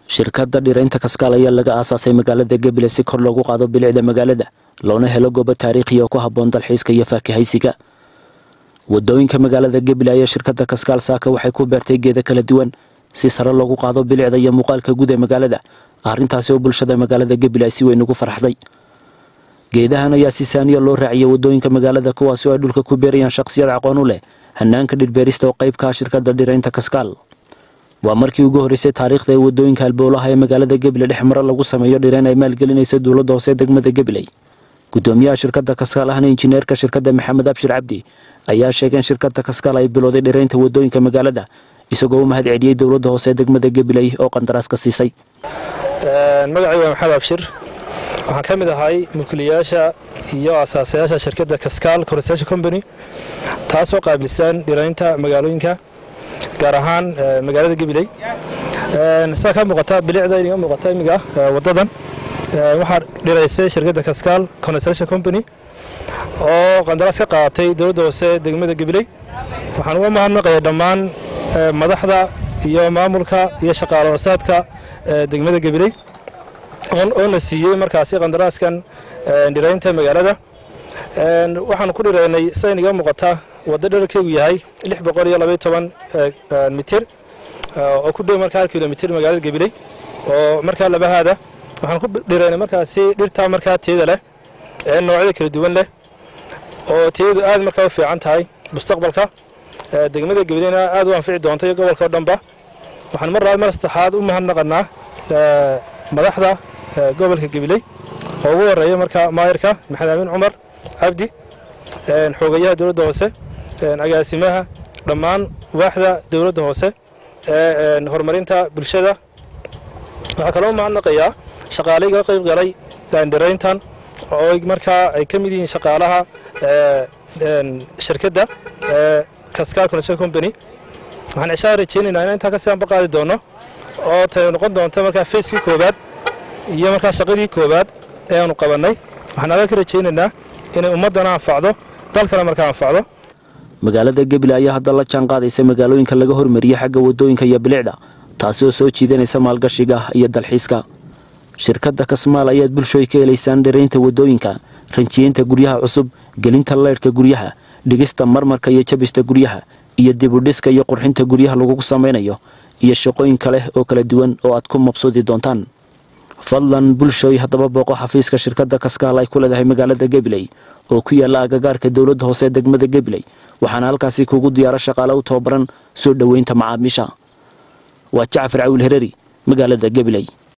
shirkadda dhiraynta kaskaal ayaa laga aasaasay magaalada gebile si kor loogu qaado bilicda magaalada loona helo goobo taariikhiya oo ku habboon dalxiiska iyo faakihaysiga wadooyinka magaalada gebile ayaa shirkadda kaskaal saaka waxay ku beertay geeda kala duwan si sare loogu qaado bilicda iyo muuqaalka guud ee magaalada arrintaasi oo bulshada magaalada gebile ay si weyn ugu farxday geedahan ayaa si saaniya loo raaciyay wadooyinka magaalada kuwaasi oo ay dhulka ku beerayaan shaqsiyad aqoon u leh hanaanka dhirbeerista oo qayb ka ah shirkadda dhiraynta kaskaal waa markii ugu horreysay taariikhda ee wadooyinka halbowlaha ee magaalada gebile dhex maro lagu sameeyo dhirayn ay maalgelinaysa dowladda hoose degmada gebiley gudoomiyaha shirkadda kaskaal ahna injineerka shirkadda maxamed abshir cabdi ayaa sheegay in shirkadda kaskaal ay bilowday dhiraynta wadooyinka magaalada isagoo u mahad celiyey dowladda hoose degmada gebiley oo qandaraas ka siisay magacay waa maxamed abshir waxaan ka mid ahay mulkiilayaasha iyo asaasayaasha shirkadda kaskaal construction company taasoo qaabilsan dhiraynta magaalooyinka gaar ahaan magaalada gabiley saa ka muuqata bilicda inaga muuqata imiga wadadan waxaa dhiraysay shirkadda kaskaal construction company oo qandaraas ka qaadatay dowladda hoose degmada gabiley waxaan uga mahadnaqaya dhammaan madaxda iyo maamulka iyo shaqaale hoosaadka degmada gabiley oo na siiyey markaasi qandaraaskan dhiraynta magaalada waxaan ku dhiraynay sida inaga muuqata waddo dherarkeegu yahay lix boqol iyo labaiyo toban mitir oo ku dhow markaa hal kilomitir magaalada gabiley oo markaa labahaada waxaan ku dhiraynay markaasi dhirtaa markaa teeda leh ee noocyada kala duwan leh oo teedu aad markaa u fiican tahay mustaqbalka degmada gabileyna aad u anfici doonta iyo gobolka o dhanba waxaan mar labaad mar saddexaad u mahadnaqanaa madaxda gobolka gabiley oo ugu horeeya markaa maayirka maxamed amiin cumar cabdi xoogayaha dowladda hoose agaasimaha dhammaan waaxda dowladda hoose ee horumarinta bulshada waxaa kaloo mahadnaqayaa shaqaalayga qayb galay daandhirayntan oo markaa ay ka mid yihiin shaqaalaha shirkadda kaskaal construction company waxaan cishaa rajeynaynaa in intaa kasii anba qaadi doono oo tay noqon doonto markaa facekii koobaad iyo markaa shaqadii koobaad ee aanu qabannay waxaan adaa ka rajaynaynaa inay ummaddana anfacdo dalkana markaa anfacdo magaalada gebile ayaa hadda la jaan qaadaysa magaalooyinka laga hormariyey xagga wadooyinka iyo bilicda taasi oo soo jiidanaysa maalgashiga iyo dalxiiska shirkadda kasmaal ayaad bulshooy ka helaysaan dhiraynta wadooyinka ranjiyeynta guryaha cusub gelinta leydhka guryaha dhigista marmarka iyo jabista guryaha iyo dibudhiska iyo qurxinta guryaha lagugu samaynayo iyo shaqooyin kale oo kala duwan oo aad ku mabsuudi doontaan fadlan bulshooy haddaba booqo xafiiska shirkadda kaskaal ay ku leedahay magaalada gebiley oo ku yaalla agagaarka dowladda hoose degmada gebiley waxaana halkaasi kugu diyaaro shaqaale u tababaran soo dhoweynta macaamiisha waa jacfar cawil hereri magaalada gebiley